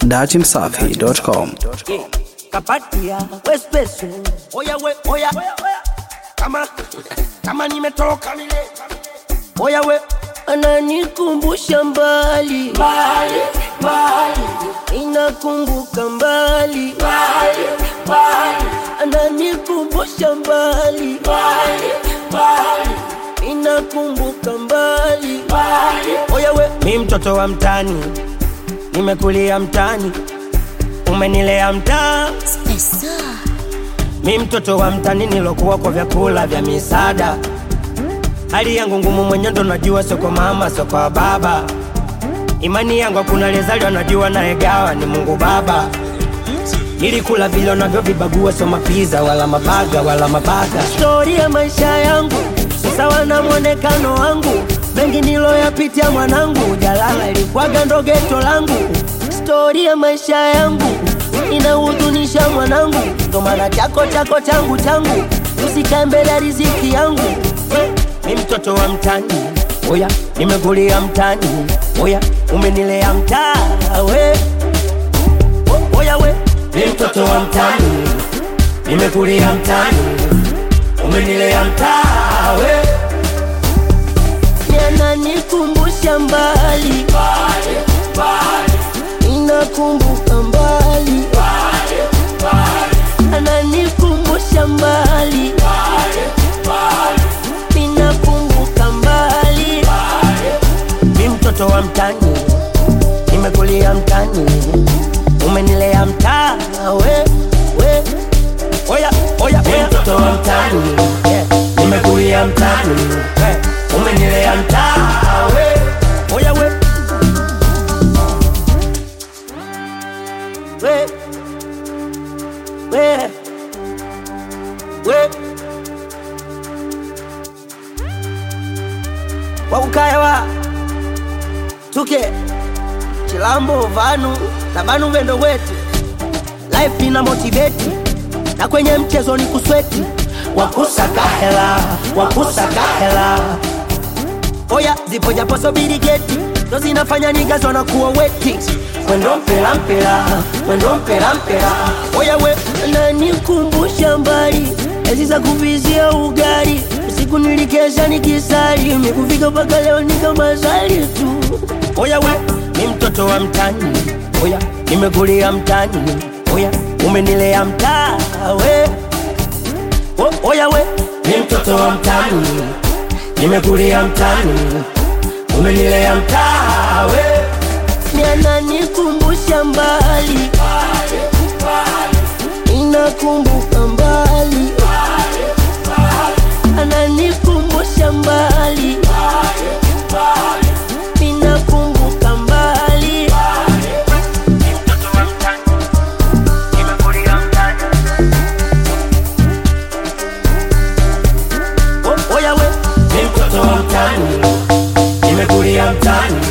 datimsafi.com. kapatia wespeso oya we oya kama kama nimetoka mile oya we ananikumbusha mbali mbali mbali inakumbuka mbali mbali mbali ananikumbusha mbali mbali mbali inakumbuka mbali mbali oya we mi mtoto wa mtani nimekulia mtani umenilea mtaa mi mtoto wa mtani nilokuwa kwa vyakula vya misaada hali yangu ngumu mwenye ndo najua sio kwa mama sio kwa baba imani yangu hakuna lezaliwa najua naegawa ni mungu baba nilikula vile unavyovibagua sio mapiza wala mabaga wala mabaga stori ya maisha yangu si sawa na mwonekano wangu mengi niloyapitia mwanangu jalala ilikwaga ndo geto langu stori ya maisha yangu inahuzunisha mwanangu ndo maana chako chako changu changu usikae mbele ya riziki yangu mi mtoto wa mtani oya nimekulia mtani oya umenilea mtaa we O- oya we mi mtoto wa mtani nimekulia mtani umenilea mtaa we yananikumbusha mbali inakumbuka mbali ananikumbusha mbali inakumbuka mbali mi mtoto wa mtani nimekulia mtani umenilea mtaa we we oya oya mi mtoto wa mtani yeah. nimekulia mtani yeah. umenilea mtaa we oya we we we we wakukaewa tuke chilambo vanu na vanu vendo wetu life ina motiveti na kwenye mchezo ni kusweti wakusaka hela wakusaka hela oya zipo japo sobiri geti ndo zinafanya nigazo na kuwa weti mwendo mpela mpela mwendo mpela mpela oya we nanikumbusha mbali ezi za kuvizia ugali usiku nilikesha nikisali mikufika mpaka leo nikamazali tu oya we ni mtoto wa mtani oya nimekulia mtani oya umenilea mtaa we o, oya we ni mtoto wa mtani nimekulia mtani umenilea mtaa we yananikumbusha mbali inakumbuka mbali ananikumbusha mbali inakumbuka mbali O- oya we ni mtoto wa mtani nimekulia mtani